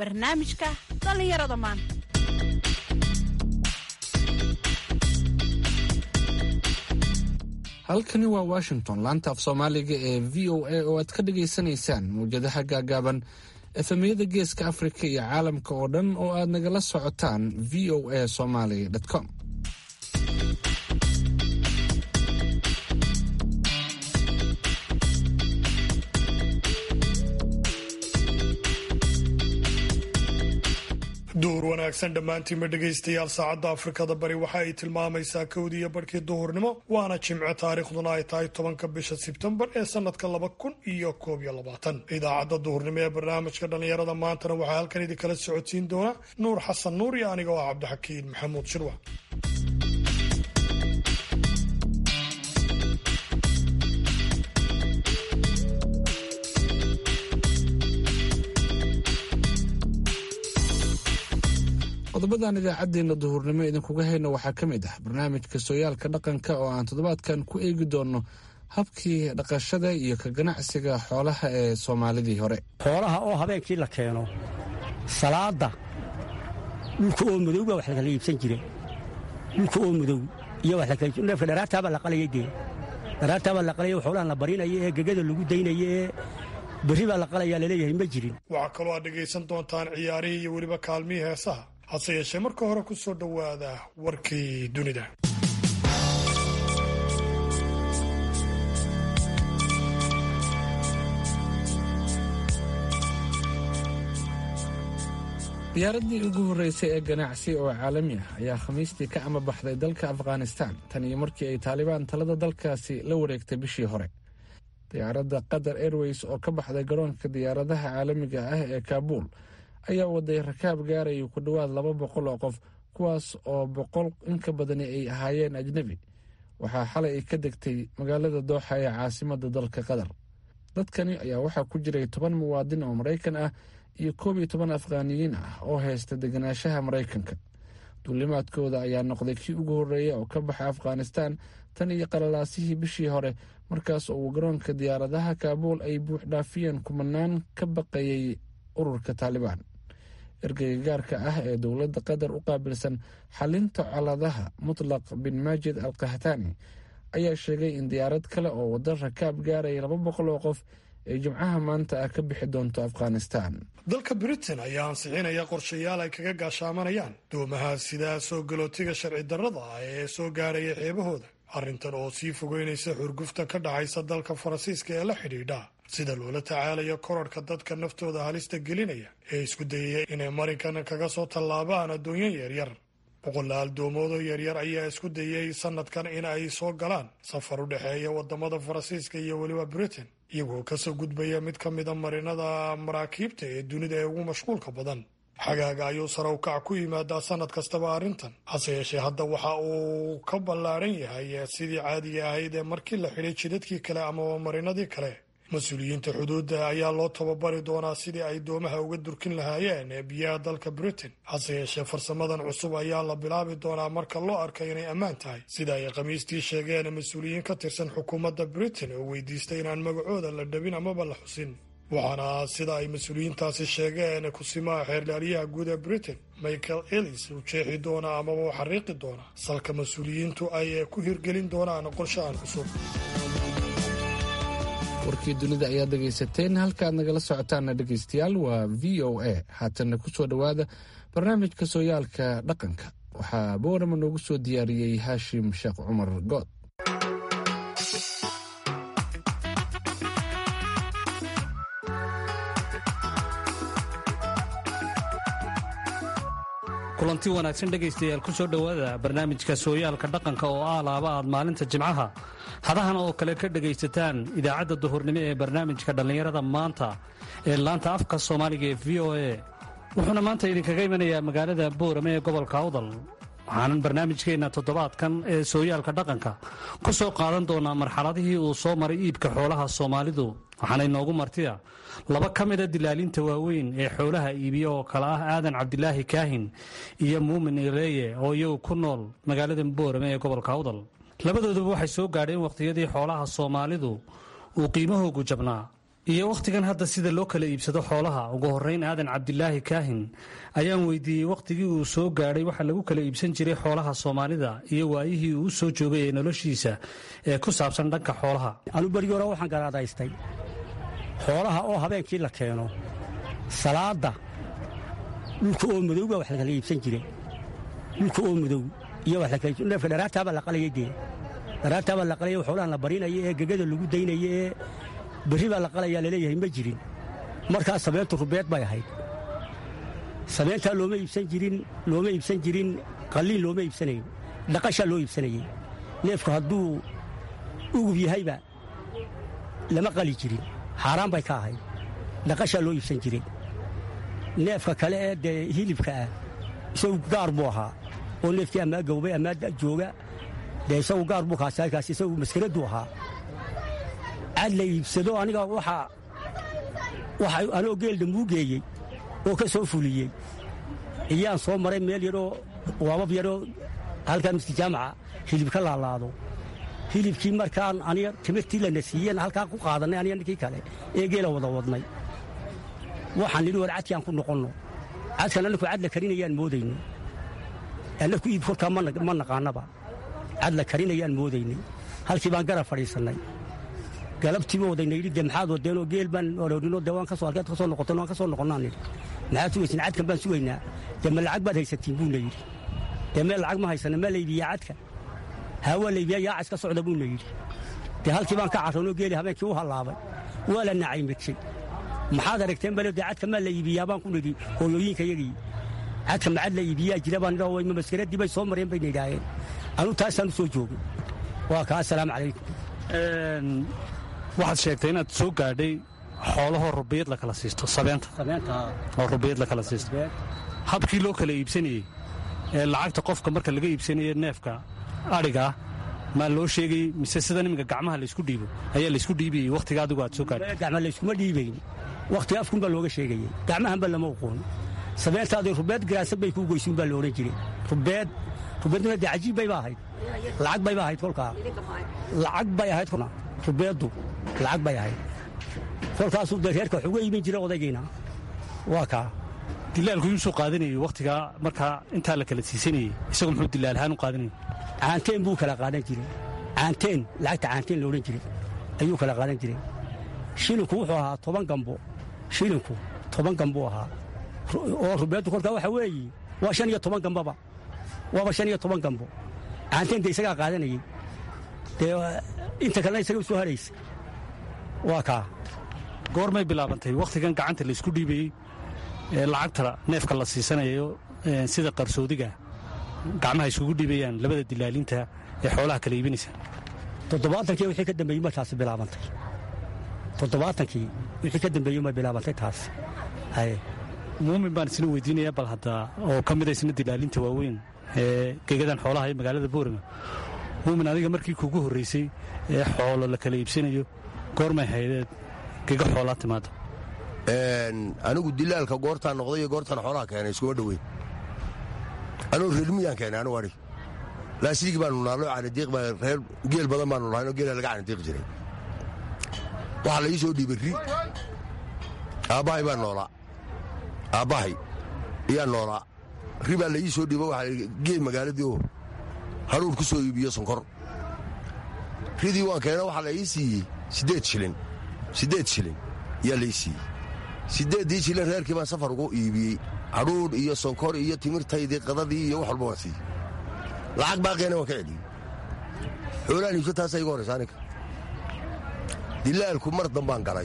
barnaamijka dhallinyarada maanta halkani waa washington laanta af soomaaliga ee v o a oo aad ka dhagaysanaysaan mawjadaha gaagaaban efemiyada geeska afrika iyo caalamka oo dhan oo aad nagala socotaan v o a somaly com duhur wanaagsan dhammaantiinba dhegaystayaal saacadda afrikada bari waxa ay tilmaamaysaa kowdii iyo barhkii duhurnimo waana jimce taariikhduna ay tahay tobanka bisha sebtembar ee sanadka laba kun iyo koob iyo labaatan idaacadda duhurnimo ee barnaamijka dhallinyarada maantana waxaa halkan idinkala socodsiin doona nuur xasan nuur iyo aniga oo ah cabdixakiin maxamuud shirwa qodobadan idaacaddeenna duhurnimo idinkuga hayno waxaa ka mid ah barnaamijka sooyaalka dhaqanka oo aan toddobaadkan ku eegi doonno habkii dhaqashada iyo ka ganacsiga xoolaha ee soomaalidii hore xoolaha oo habeenkii la keeno salaada dhulka oo madow baa wax lakala iibsan jire dhulka oo madow iyo neefka dharaartaabaa la qalayay dee dharaartaabaa la qalaya xoolahan la barinaya ee gegada lagu daynaya ee berri baa la qalayaa laleeyahay ma jirin waxaa kaloo aad dhegaysan doontaan ciyaarihii iyo weliba kaalmihii heesaha hase yeeshee marka hore ku soo dhowaada warkii dunida diyaaradii ugu horreysay ee ganacsi oo caalami ah ayaa khamiistii ka amabaxday dalka afghanistan tan iyo markii ay taalibaan talada dalkaasi la wareegtay bishii hore diyaaradda qatar airways oo ka baxday garoonka diyaaradaha caalamiga ah ee kaabuul ayaa waday rakaab gaaraya ku dhowaad laba boqol oo qof kuwaas oo boqol inka badani ay ahaayeen ajnebi waxaa xalay ay ka degtay magaalada dooxa ee caasimadda dalka qatar dadkani ayaa waxaa ku jiray toban muwaadin oo maraykan ah iyo koob iyo toban afghaaniyiin ah oo haysta deganaanshaha maraykanka duulimaadkooda ayaa noqday kii ugu horreeya oo ka baxa afghanistan tan iyo qalalaasihii bishii hore markaas oo uu garoonka diyaaradaha kaabuul ay buux dhaafiyeen kumanaan ka baqayay ururka taalibaan ergeyga gaarka ah ee dowladda qatar u qaabilsan xalinta coladaha mutlaq bin maajid al kahtani ayaa sheegay in diyaarad kale oo waddo rakaab gaaraya laba boqol oo qof ay jimcaha maanta ah ka bixi doonto afghanistan dalka britain ayaa ansixinaya qorshayaal ay kaga gaashaamanayaan doomaha sidaa soo galootiga sharci darrada ah ee soo gaaraya xeebahooda arrintan oo sii fogeynaysa xurgufta ka dhaxaysa dalka faransiiska ee la xidhiidha sida loola tacaalayo korarhka dadka naftooda halista gelinaya ee isku dayaya inay marinkan kaga soo tallaabaan addoonyo yaryar boqolaal doomoodoo yaryar ayaa isku dayay sanadkan in ay soo galaan safar u dhexeeya wadamada faransiiska iyo weliba britain iyagoo kasoo gudbaya mid ka mida marinada maraakiibta ee dunida ee ugu mashquulka badan xagaaga ayuu sare u kac ku yimaadaa sanad kastaba arrintan hase yeeshee hadda waxa uu ka ballaadhan yahay sidii caadiga ahayd ee markii la xidhay jidadkii kale amaba marinadii kale mas-uuliyiinta xuduudda ayaa loo tababari doonaa sidii ay doomaha uga durkin lahaayeen ee biyaha dalka britain hase yeeshee farsamadan cusub ayaa la bilaabi doonaa marka loo arka inay ammaan tahay sida ay khamiistii sheegeen mas-uuliyiin ka tirsan xukuumadda britain oo weydiistay inaan magacooda la dhabin amaba la xusin waxaana sida ay mas-uuliyiintaasi sheegeen kusimaha xeerlaaliyaha guud ee britain michael ellis uu jeexi doonaa amaba u xariiqi doonaa salka mas-uuliyiintu ay ku hirgelin doonaan qorshahan cusub warkii dunida ayaad dhegaysateen halkaaad nagala socotaana dhegaystayaal waa v o a haatanna ku soo dhowaada barnaamijka sooyaalka dhaqanka waxaa boorama noogu soo diyaariyey haashim sheekh cumar good kulanti wanaagsan dhegaystayaal ku soo dhowaada barnaamijka sooyaalka dhaqanka oo ah laaba aad maalinta jimcaha hadahan oo kale ka dhegaysataan idaacadda duhurnimo ee barnaamijka dhallinyarada maanta ee laanta afka soomaaliga ee v o a wuxuuna maanta idinkaga imanayaa magaalada boorame ee gobolka awdal waxaanan barnaamijkeenna toddobaadkan ee sooyaalka dhaqanka ku soo qaadan doonaa marxaladihii uu soo maray iibka xoolaha soomaalidu waxaana inoogu martiya laba ka mida dilaalinta waaweyn ee xoolaha iibiya oo kale ah aadan cabdilaahi kaahin iyo muumin ileeye oo iyagu ku nool magaalada boorame ee gobolka awdal labadooduba waxay soo gaadheen wakhtiyadii xoolaha soomaalidu uu qiimahoogu jabnaa iyo wakhtigan hadda sida loo kala iibsado xoolaha ugu horeyn aadan cabdilaahi kaahin ayaan weydiiyey wakhtigii uu soo gaadhay waxa lagu kala iibsan jiray xoolaha soomaalida iyo waayihii uu soo joogay ee noloshiisa ee ku saabsan dhanka xoolaha anu berigii hore waxaan garaadaystay xoolaha oo habeenkii la keeno salaadda dhulka oo madow baa wax la kala iibsan jire dhulka oo madow iyo wax la kala iibsan neefka dharaartaabaa la qalayay dee dharaartaabaa la qalayay xoolahan la barinaya ee gegada lagu daynaya ee berri baa la qalayaa laleeyahay ma jirin markaas sabeentu rubeed bay ahayd sabeentaa looma iibsan jirin looma iibsan jirin qalliin looma iibsanayn dhaqashaa loo iibsanayey neefku hadduu ugub yahayba lama qali jirin xaaraan bay ka ahayd dhaqashaa loo iibsan jiray neefka kale ee dee hilibka ah isagu gaar buu ahaa oo neefkii ammaa gowbay ammaa jooga dee isagu gaar buu kaasakaas isagu maskaraduu ahaa cad la iibsado aniga waxaa waxa anoo geelda muu geeyey oo ka soo fuliyey iyaan soo maray meel yaroo waabab yaroo halkaa miski jaamaca hilib ka laalaado hilibkii markaan aniga timirtii lana siiyeen halkaa ku qaadannay aniga ninkii kale ee geela wada wadnay waxaan nidhi war cadkaan ku noqonno cadkan annaku cad la karinayaan moodayno annaku iib kolkaa ma naqaannaba cad la karinayaan moodaynay halkii baan garab fadhiisannay galabtiiba wadayna yidhi dee maxaad wadeenoo geel baan oroorinoo dee waan ka soo halkeed ka soo noqoteen waan ka soo noqonnaan nidhi maxaad sugaysin cadkan baan sugaynaa dee ma lacag baad haysatiin buuna yidhi dee meel lacag ma haysana ma la iibiyaa cadka haa waa la iibiyaa yaaca iska socda buuna yidhi dee halkii baan ka carroonoo geeli habeenkii u hallaabay waa la nacaymadjay maxaad aragteen bale dee cadka maa la iibiyaa baan ku nidhi hooyooyinka yagii cadka macad la iibiyaa jira baan nidhi wayma maskaradii bay soo mareen bayna yidhaaheen anu taasaan u soo joogay waa kaa assalaamu calaykum waxaad sheegtay inaad soo gaadhay xoolahoo rubiyad la kala siisto sabeenta oo rubiyad la kala siisto habkii loo kala iibsanayey ee lacagta qofka marka laga iibsanaye neefka adhiga ah maa loo sheegayey mise sidan iminka gacmaha laysku dhiibo ayaa laysku dhiibayey wakhtiga adigu aad soo gaadhay gacma layskuma dhiibayn wakhtiga afkun baa looga sheegayey gacmahanba lama oqoon sabeentaadii rubeed garaasad bay kuu goysuun baa la odhan jiray rubeed rubeednuna dee cajiib bayba ahayd lacag bayba ahayd kolkaa lacag bay ahayd rubeeddu lacag bay ahayd kolkaasuu dee reerka wax uga iibin jira odaygiina waa kaa dilaalku yuusuu qaadanayey wakhtigaa markaa intaa la kala siisanayey isagu muxuu dilaal ahaan u qaadanayey caanteen buu kala qaadan jiray caanteen lacagta caanteen la odhan jiray ayuu kala qaadan jiray shilinku wuxuu ahaa toban gambo shilinku toban gambuu ahaa oo rubeeddu kolkaa waxa weeye waa shan iyo toban gambaba waaba shan iyo toban gambo caanteen dee isagaa qaadanayey dee inta kalena isaga u soo haraysa waa kaa goormay bilaabantay wakhtigan gacanta laysku dhiibayey ee lacagta neefka la siisanayo sida qarsoodiga gacmaha isugu dhiibayaan labada dilaalinta ee xoolaha kala iibinaysa toddobaatankii wixii ka dambeeyey ma taasi bilaabantay toddobaatankii wixii ka dambeeyey ma bilaabantay taasi haye muumin baan isna weydiinaya bal hadda oo ka mida isna dilaalinta waaweyn ee gegadan xoolaha ee magaalada boorima muumin adiga markii kuugu horraysay ee xoolo la kala iibsanayo goormay haydeed gega xoolaa timaado anigu dilaalka goortaan noqday iyo goortaan xoolaha keenay iskuma dhoweyn anugu reermiyaan keenay anugu adhig laasiigi baanu naallo canidiiq baa reer geel badan baanu lahaynoo geela laga canidiiq jiray waxaa la ii soo dhiibay ri aabbahay baa noolaa aabbahay iyaa noolaa ri baa la ii soo dhiibo waxaa gee magaaladii oo hadhuur ku soo iibiyo sonkor ridii waan keena waxaa la ii siiyey siddeed shilin siddeed shilin yaa la ii siiyey siddeeddii shilin reerkii baan safar ugu iibiyey hadhuudh iyo sonkor iyo timirtaydii qadadii iyo wax walba waan siiyey lacag baaqeena waan ka celiyey xoolaan iibso taasaa iga horraysa aniga dilaalku mar dambaan galay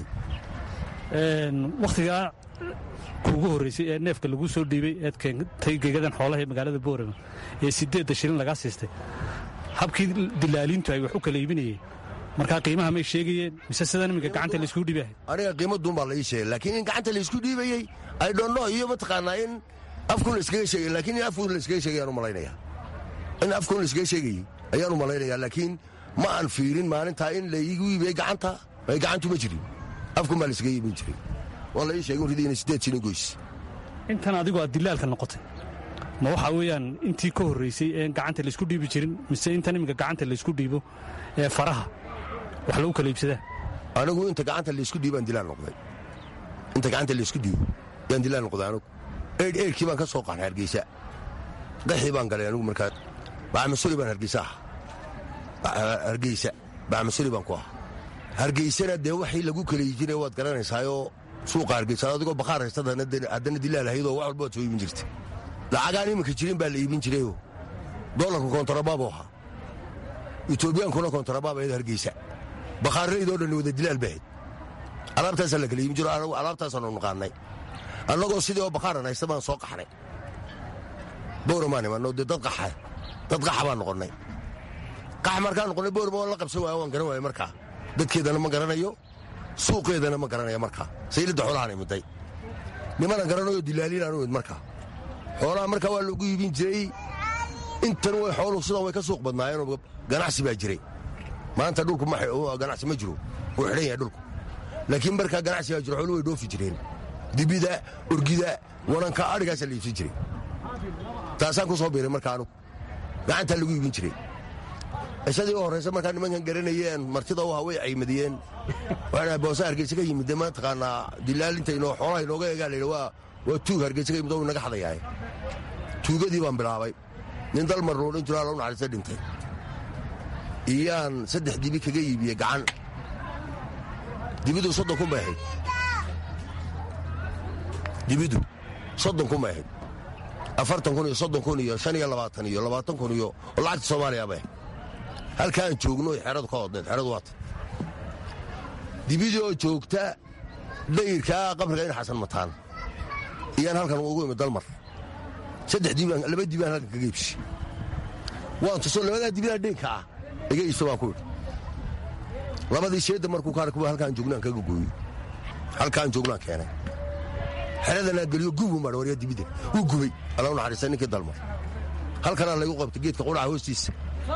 wakhtigaa kuugu horraysay ee neefka laguu soo dhiibay eed keentay gegadan xoolaha ee magaalada boorama ee siddeedda shilin lagaa siistay habkii dilaalintu ay wax u kala iibinayeen markaa qiimaha may sheegayeen mise sidan iminka gacanta layskugu dhiibahay aniga qiimaduun baa la ii sheegay laakiin in gacanta laysku dhiibayey ay dhonno iyo mataqaanaa in afkun layskaga sheegay laakiin in afkun layskaga sheegay ayaan u malaynaya in afkun layskaga sheegayey ayaan u malaynayaa laakiin ma aan fiirin maalintaa in laygu iibiyey gacanta ay gacantu ma jirin afkun baa layskaga iibin jiray waa la ii sheegay ridii inay siddeed shilin goys intan adigu aad dilaalka noqotay ma waxaa weeyaan intii ka horraysay ee gacanta laysku dhiibi jirin mise intan iminka gacanta laysku dhiibo ee faraha wax lagu kala iibsadaa anigu inta gacanta laysku dhiibaan dilaan noqday inta gacanta laysku dhiibo yaan dilaan noqday anigu eydh eydhkii baan ka soo qaxay hargeysa qaxii baan galay anigu markaa bacmasuli baan hargeysa ah hargeysa bacmasuli baan ku ah hargeysana dee waxii lagu kaleyi jiray waad garanaysaayoo suuqa hargeysa adigoo bakhaar haystada haddana dilaal ahaydoo wax walba waad soo iibin jirtay lacagaan iminka jirin baa la iibin jirayoo doolarku kontarabaabu ahaa etoobiyaankuna kontarabaabu ahayd hargeysa bakhaarraydoo dhan wada dilaal ba ahayd alaabtaasaa la kala iibin jiro anagu alaabtaasaanu naqaannay annagoo sidii oo bakhaaran haysta baan soo qaxnay bowramaan imanno dee dad qaxa dad qaxa baan noqonnay qax markaan noqonnay bowrama waan la qabsan waaya waan garan waaya markaa dadkeedana ma garanayo suuqeedana ma garanaya markaa sayladda xoolahaan imiday nimanan garanayo dilaaliinaan u imid markaa xoolaha markaa waa lagu iibin jiray intan way xooluhu sidan way ka suuq badnaayeenoo ganacsi baa jiray maanta dhulku ganacsi ma jiro wuu xidhan yahay dhulku laakiin markaa ganacsi baa jiro xooluhu way dhoofi jireen dibida orgida wananka adhigaasaa la iibsan jiray taasaan ku soo biiray markaa anugu gacantaa lagu iibin jiray ishadii u horraysa markaa nimankan garanayeen martida u ahaa way caymadiyeen waxaa boose hargeysa ka yimid dee mataqaanaa dilaalintaynoo xoolaha inooga egaa layidhi waa waa tuug hargeysa ka yimid oo inaga xadayahay tuugadii baan bilaabay nin dalmar loo dhan jiro alla u naxariista dhintay iyaan saddex dibi kaga iibiyey gacan dibidu soddon kun bay ahayd dibidu soddon kun bay ahayd afartan kun iyo soddon kun iyo shan iyo labaatan iyo labaatan kun iyo oo lacagta soomaaliya bay ahayd halkaan joogno xeradu ka hodneed xeradu waata dibidii oo joogta dayirkaa qabriga in xasan mataan iyaan halkan ugu imid dalmar saddex dibaan laba dibaan halkan kaga iibsi waan tuso labadaa dibida dhinka ah iga iibso baan ku idhi labadii sheedda markuu kaar kuwa halkaan joognaan kaga gooyo halkaan joognaan keenay xeradanaa geliyo gubu madha warya dibida wuu gubay alla u naxariista ninkii dalmar halkanaa laygu qabtay geedka qudhaca hoostiisa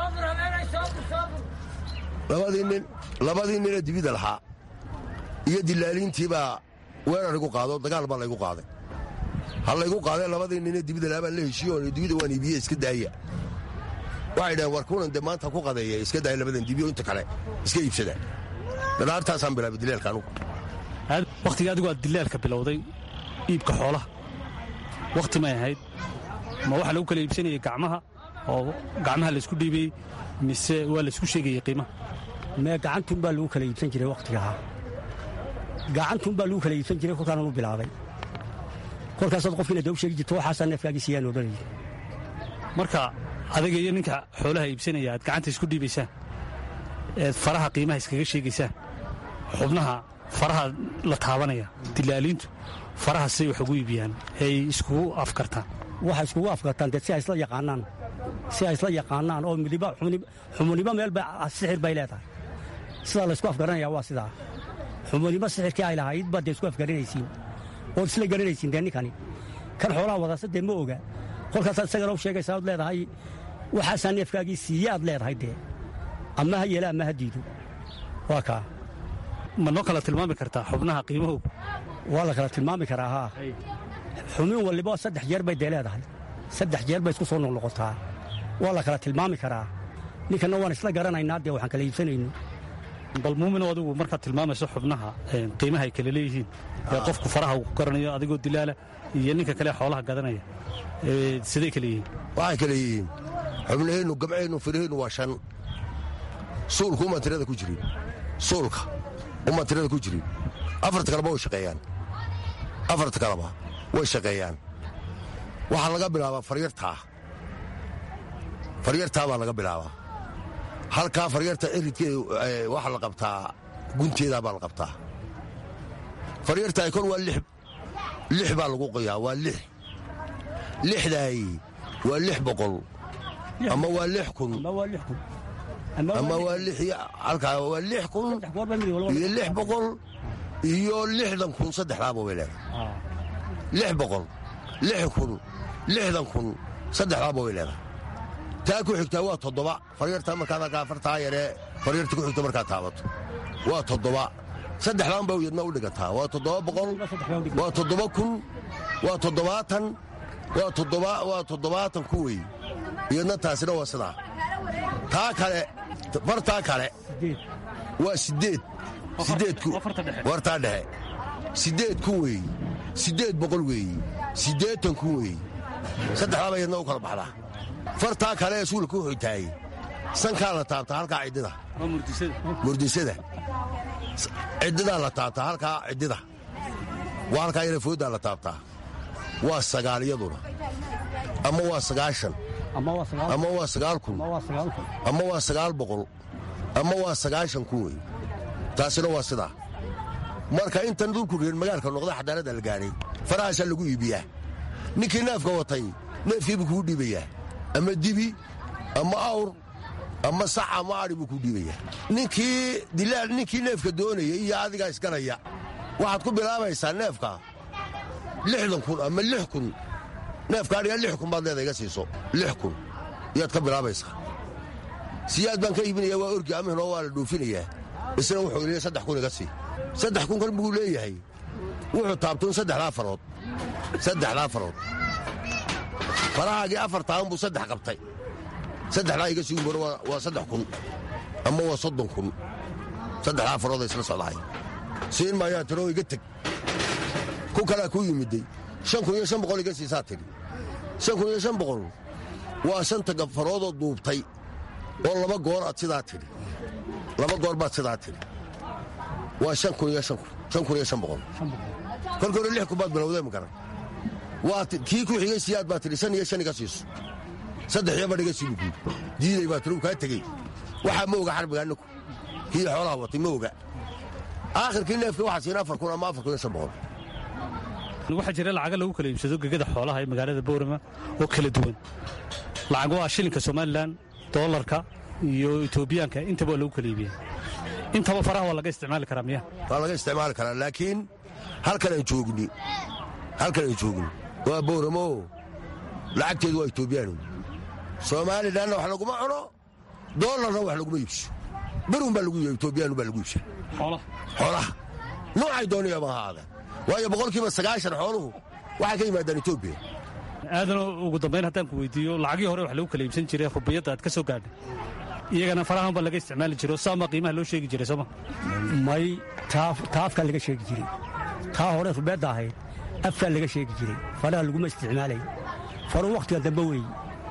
labadii nin labadii nina dibida lahaa iyo dilaaliintiibaa weerar igu qaado dagaal baa laygu qaaday ha laygu qaadee labadii nine dibida lahaa baan la heshiiyo dibida waan iibiye iska daaya waxay dhaheen war kunan dee maanta ku qadeeya iska daaya labadan dibiyo inta kale iska iibsada dhanaartaasaan bilaabay dilaalka anugu wakhtiga adigu aad dilaalka bilowday iibka xoolaha wakhti may ahayd ma waxaa lagu kala iibsanayay gacmaha oo gacmaha laysku dhiibayey mise waa laysku sheegayey qiimaha mee gacantun baa lagu kala iibsan jiray wakhtigahaa gacantun baa lagu kala iibsan jiray kolkaana u bilaabay kolkaasaad qofkiina dee u sheegi jirto waxaasaa neefkaagii siiyaan odhanaya marka adiga iyo ninka xoolaha iibsanaya aad gacanta isku dhiibaysaan eed faraha qiimaha iskaga sheegaysaan xubnaha faraha la taabanaya dilaaliintu faraha siday wax ugu iibiyaan ay iskugu afkartaan waxay iskugu afkartaan dee si ay isla yaqaanaan si ay isla yaqaanaan oo midiba xumunibo meel sixir bay leedahay sidaa laysku afgaranaya waa sidaa xumunibo sixirkii ay lahayd baad dee isku afgaranaysiin ood isla garanaysiin dee ninkani kan xoolaha wadasa dee ma oga kolkaasaad isagana u sheegaysaa ood leedahay waxaasaa neefkaagii siiye aad leedahay dee ama ha yeela ama ha diido waa kaa ma noo kala tilmaami kartaa xubnaha qiimahoogu waa la kala tilmaami karaa haa xumin waliba saddex jeer bay dee leedahay saddex jeer bay isku soo noqnoqotaa waa la kala tilmaami karaa ninkanna waan isla garanaynaa dee waxaan kala iibsanayno bal muumin adigu markaad tilmaamayso xubnaha qiimaha ay kala leeyihiin ee qofku faraha uu garanayo adigoo dilaala iyo ninka kale xoolaha gadanaya siday kale yihiin waxay kale yihiin xubnaheennu gamceennu firaheennu waa shan suulka umaan tirada ku jirin suulka umaan tirada ku jirin afarta kaleba way shaqeeyaan afarta kaleba way shaqeeyaan waxaa laga bilaabaa faryartaa faryartaa baa laga bilaabaa halkaa faryarta ciridkeeda waxaa la qabtaa gunteedaa baa la qabtaa faryartaay kor waa lix baa lagu qoyaa waa lix lixdaay waa lix boqol ama waa lix kun ama waa halkaa waa lix kun iyo lix boqol iyo lixdan kun saddexdaaba way leedahay lix boqol lix kun lixdan kun saddexdaaba way leedahay taa ku xigtaa waa toddoba faryartaa markaad halkaa afartaa yaree faryarta ku xigta markaad taabato waa toddoba saddexdaan baa yadna u dhigataa waa toddoba boqol waa toddoba kun waa toddobaatan waa toddoba waa toddobaatan ku wey iyadna taasina waa sidaa taa kale fartaa kale waa siddeed sideed kun waa farta dhexe. wartaa dhexe siddeed kun weeyi siddeed boqol weeyi siddeetan kun weeyi saddexdaaba yadna u kala baxdaa fartaa kale ee suulka u xigtaayey sankaa la taabtaa halkaa ciddida waa murdisada murdisada ciddidaa la taabtaa halkaa ciddida waa halkaa yara fooddaa la taabtaa waa sagaal iyaduna ama waa sagaashan ama waa sagaal ama waa sagaal kun ama waa sagaal kun ama waa sagaal boqol ama waa sagaashan kun wey taasina waa sidaa marka intan dhulku reer magaalka noqda xadaarada la gaadhay farahaasaa lagu iibiyaa ninkii neefka watay neefkiibuu kuu dhiibayaa ama dibi ama awr ama sax ama adhi buu kuu dhiibayaa ninkii dilaal ninkii neefka doonaya iyo adigaa isganaya waxaad ku bilaabaysaa neefka lixdan kun ama lix kun neefka adhiga lix kun baad leeda iga siiso lix kun iyaad ka bilaabaysaa siyaad baan ka iibinaya waa orgi amihno waa la dhuufinayaa isna wuxuu leeyahay saddex kun iga sii saddex kun kan buu leeyahay wuxuu taabtuun saddexdaa farood saddexdaa farood farahaagii afar taaban buu saddex qabtay saddexdaa iga sii umar waa saddex kun ama waa soddon kun saddexdaa farooda isla socdahay siin maayaa tiroo iga teg ku kalaa kuu yimiday shan kun iyo shan boqol iga siisaa tidhi shan kun iyo shan boqol waa shanta faroodoo duubtay oo laba goor aad sidaa tidhi laba goor baad sidaa tidhi waa shan kun iyo shan kun shan kun iyo shan boqol kolka hore lix kun baad bilowdee ma garan waa kii ku xigay siyaad baa tidhi shan iyo shan iga siiso saddex iyo badh iga sii buguud diiday baa tidhi uu kaa tegey waxaa ma oga xarbiga annaku kii xoolaha watay ma oga aakhirkii neefkii waxaa siina afar kun ama afar kun iyo shan boqol waxaa jira lacaga lagu kala iibsado gegada xoolaha ee magaalada boorama oo kala duwan lacag waa shilinka somalilan doolarka iyo etoobiyaanka intaba waa lagu kala iibiya intaba faraha waa laga isticmaali karaa miya waa laga isticmaali karaa laakiin halkan aan joogni halkan aan joogni waa booramo lacagteedu waa etoobiyaanu soomalilanna wax laguma cuno doolarna wax laguma iibso berun baa lagu iibiya etoobiyaanu baa lagu iibsa xoolaha xoolaha noocay doonayaba ahaada waayo boqolkiiba sagaashan xooluhu waxay ka yimaadaan etoobiya aadanoo ugu dambayn haddaan ku weydiiyo lacagii hore wax lagu kala iibsan jiray rubiyadda aad ka soo gaadhay iyagana farahan baa laga isticmaali jiro saama qiimaha loo sheegi jiray sooma may taa afkaa laga sheegi jiray taa hore rubeedda ahayd afkaa laga sheegi jiray faraha laguma isticmaalay faru wakhtiga dambe weeye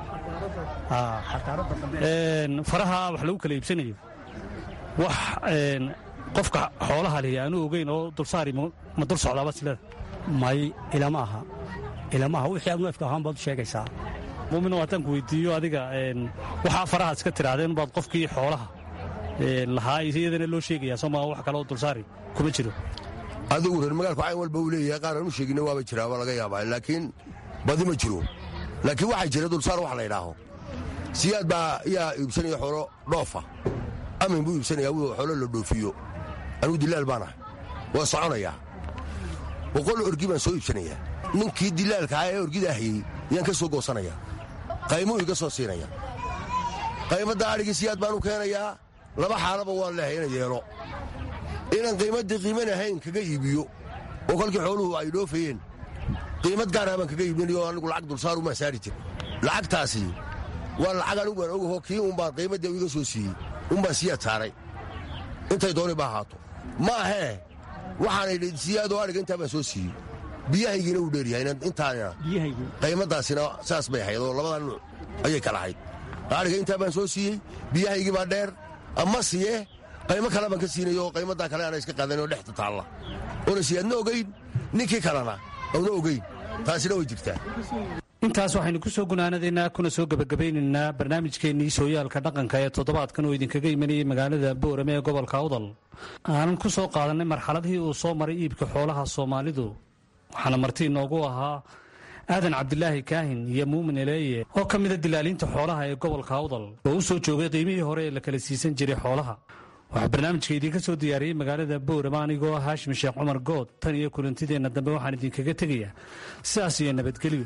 faraha wax lagu kala iibsanayo wax qofka xoolaha lihi aanu ogeyn oo dulsaari ma dul socdaaba silada may ilama aha ilama aha wixii aad neefka ahaan baad u sheegaysaa muumino haddaan ku weydiiyo adiga waxaa farahaad iska tirahdeen baad qofkii xoolaha lahaa iyadana loo sheegayaa sooma wax kaleoo dulsaari kuma jiro adigu reer magaalku cayn walba uu leeyahay qaar aan u sheegina waaba jiraa waa laga yaabaa laakiin badi ma jiro laakiin waxaa jira dulsaar wax la ydhaaho siyaad baa yaa iibsanaya xoolo dhoofa amin buu iibsanaya wuu xoolo la dhoofiyo anugu dilaal baan ahay waa soconayaa boqol orgi baan soo iibsanayaa ninkii dilaalka ah ee orgidaa hayey yaan ka soo goosanaya qaymuu iga soo siinaya qaymadda adhigii siyaad baan u keenayaa laba xaalaba waan leehay ina yeelo inaan qiimaddii qiiman ahayn kaga iibiyo oo kolkii xooluhu ay dhoofayeen qiimad gaarah baan kaga iibinayo anigu lacag dulsaar umaan saari jir lacagtaasi waa lacag anigu aan ogaho kii unbaan qiimaddii iga soo siiyey unbaan siyaad saaray intay dooni ba ahaato ma ahee waxaanay siyaadoo adhiga intaa baan soo siiyey biyahaygiina wuu dheeryahay intaana qaymaddaasina saas bay ahayd oo labadaa nuuc ayay kala ahayd adhiga intaa baan soo siiyey biyahaygii baa dheer ama siye qaymo kale baan ka siinayo oo qaymaddaa kale aana iska qadanoo dhexda taalla oona siyaadna ogayn ninkii kalena auna ogayn taasina way jirtaa intaas waxaynu ku soo gunaanadaynaa kuna soo gebagabaynaynaa barnaamijkeennii sooyaalka dhaqanka ee toddobaadkan oo idinkaga imanayay magaalada boorame ee gobolka awdal aanan ku soo qaadannay marxaladihii uu soo maray iibka xoolaha soomaalidu waxaana marti inoogu ahaa aadan cabdilaahi kaahin iyo muumin eleeye oo ka mida dilaaliinta xoolaha ee gobolka awdal oo u soo joogay qiimihii hore ee la kala siisan jiray xoolaha waxaa barnaamijka idiinka soo diyaariyey magaalada boorame anigoo haashim sheekh cumar good tan iyo kulantideenna dambe waxaan idinkaga tegayaa sidaas iyo nabadgelyo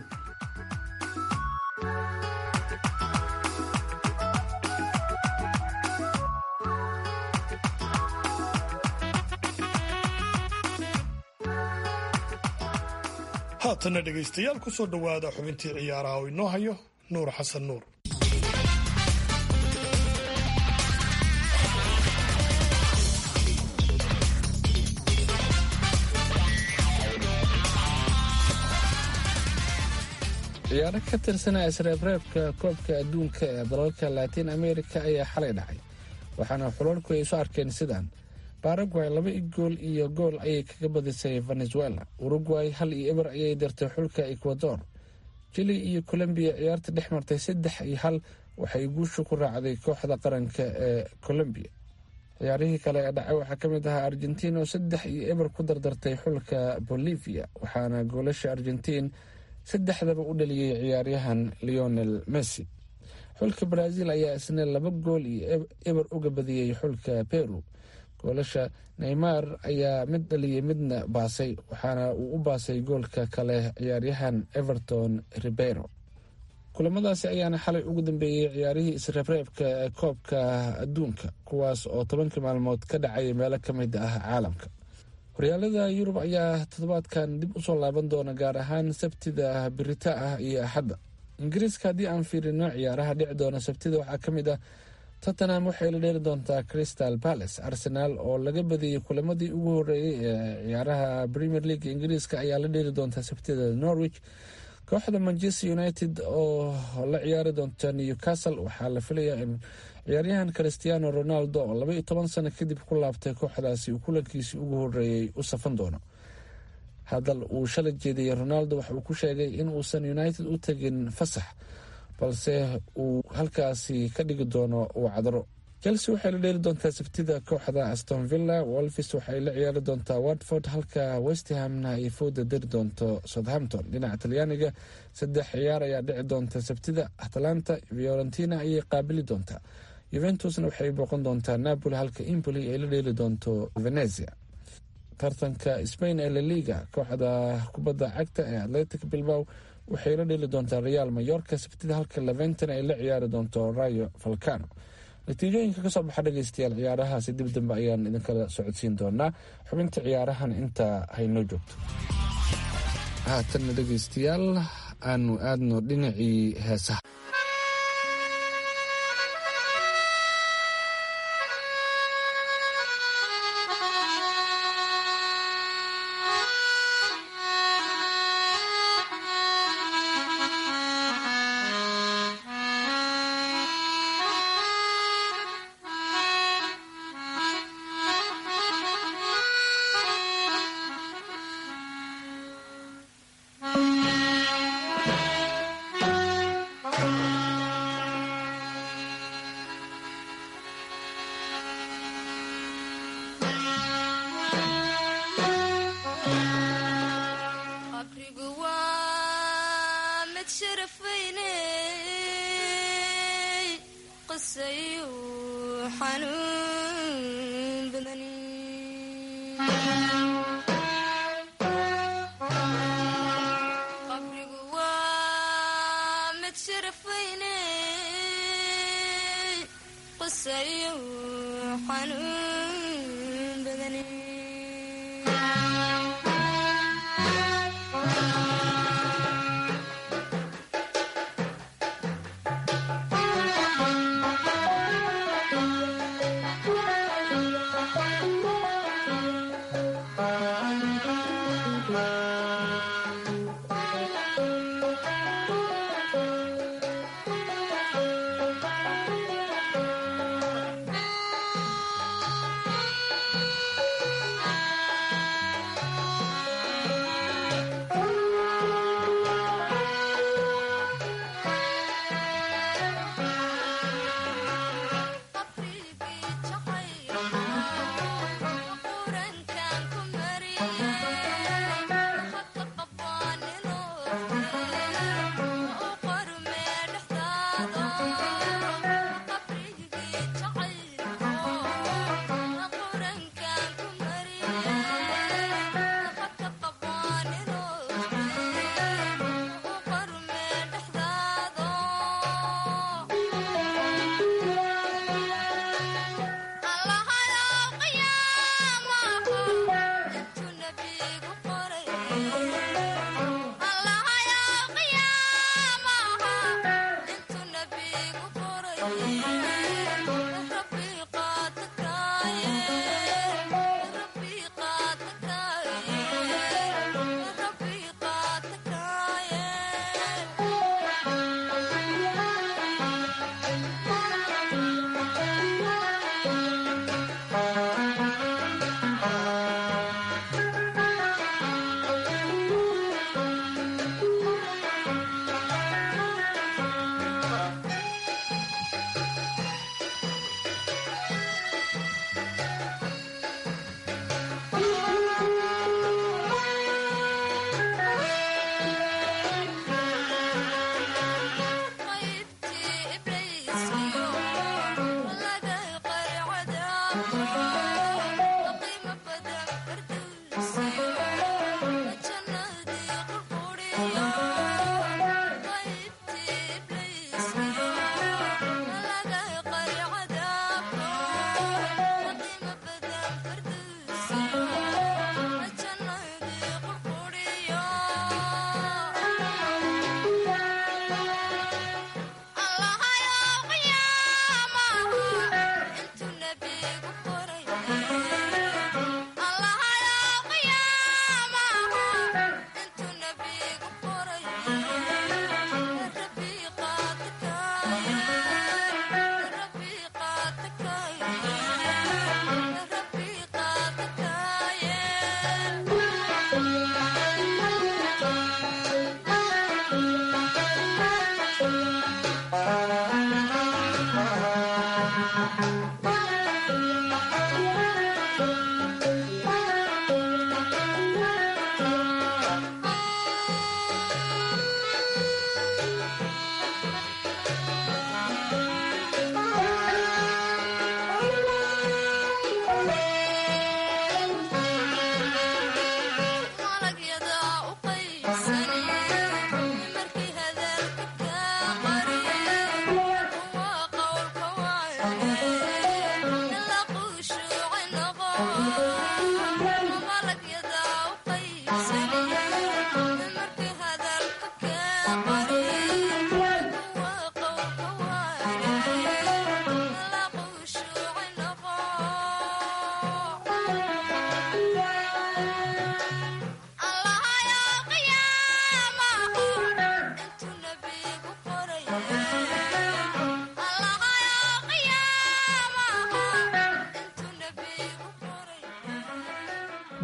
haatanna dhegaystayaal ku soo dhowaada xubintii ciyaaraha oo inoo hayo nuur xasan nuur ciyaaro ka tirsanaa isreebreebka koobka adduunka ee dalalka laatiin america ayaa xalay dhacay waxaana xulalku ay isu arkeen sidaan baragway laba gool iyo gool ayay kaga badisay venezuela uruguay hal iyo eber ayay dirtay xulka ecuador jili iyo colombiya ciyaarta dhex martay saddex iyo hal waxay guusha ku raacday kooxda qaranka ee colombiya ciyaarihii kale ee dhacay waxaa ka mid ahaa argentiin oo saddex iyo eber ku dardartay xulka bolivia waxaana goolasha argentiin saddexdaba u dhaliyey ciyaaryahan leonel messi xulka brazil ayaa isna laba gool iyo eber uga badiyey xulka peru goolasha neymar ayaa mid dhaliyey midna baasay waxaana uu u baasay goolka kale ciyaaryahan everton ribeiro kulamadaasi ayaana xalay ugu dambeeyey ciyaarihii isreebreebka ee koobka adduunka kuwaas oo tobankii maalmood ka dhacaya meelo ka mid ah caalamka horyaalada yurub ayaa toddobaadkan dib usoo laaban doona gaar ahaan sabtida birita ah iyo axadda ingiriiska haddii aan fiirino ciyaaraha dhici doona sabtida waxaa ka mid ah tottenham waxay la dheeri doontaa crystal palace arsenaal oo laga badiyey kulamadii ugu horeeyey ee ciyaaraha premier league ingiriiska ayaa la dheeri doontaa sabtida norwich kooxda manchester united oo la ciyaari doonta newcastle waxaa la filayaa in ciyaaryahan christiano ronaldo oo laba iyo toban sano kadib ku laabtay kooxdaasi uu kulankiisii ugu horeeyey u safan doono hadal uu shalay jeediyey ronaldo waxa uu ku sheegay in uusan united u tegin fasax balse uu halkaasi ka dhigi doono wacdaro chelsea waxay la dheeli doontaa sabtida kooxda aston villa wolfis waxay la ciyaari doontaa watford halka westhamna ay fooda dari doonto southampton dhinaca talyaaniga saddex ciyaar ayaa dhici doonta sabtida atlanta fiorentina ayay qaabili doontaa yuventusna waxay booqan doontaa napoli halka impoli ay la dheeli doonto venezia tartanka spain ee laliga kooxda kubadda cagta ee atletic bilbaw waxay la dheeli doontaa real mayorka sabtida halka leventon ay la ciyaari doonto rayo falcano natiijooyinka kasoo baxa dhegeystayaal ciyaarahaasi dib dambe ayaan idinkala socodsiin doonaa xubinta ciyaarahan intaa haynoo joogto haatanna dhegeystayaal aanu aadno dhinacii heesaha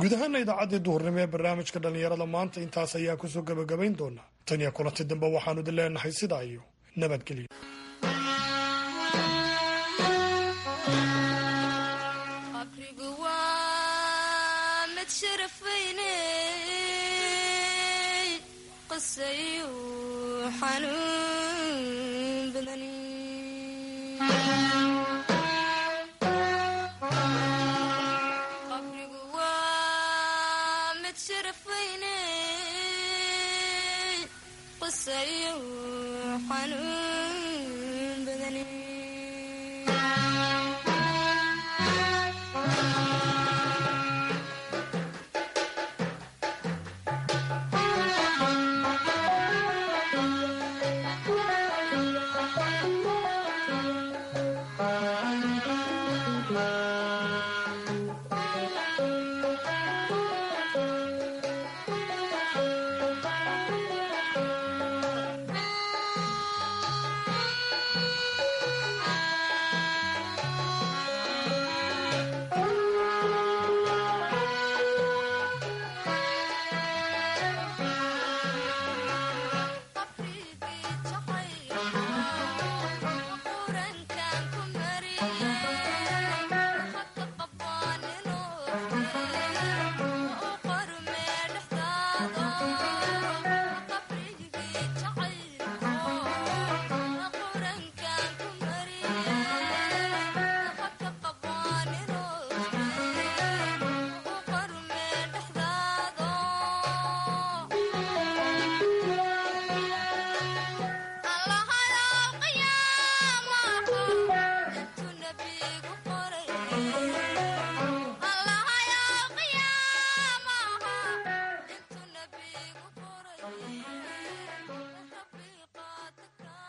guud ahaana idaacaddii duhurnimo ee barnaamijka dhallinyarada maanta intaas ayaa kusoo gebagabayn doonaa tan iyo kulanti dambe waxaanu idin leenahay sidaa iyo nabadgelyo qabrigu waa mid sharafayne qasayu xanuun badan qabrigu waa mid sharafayne qasayu xanuun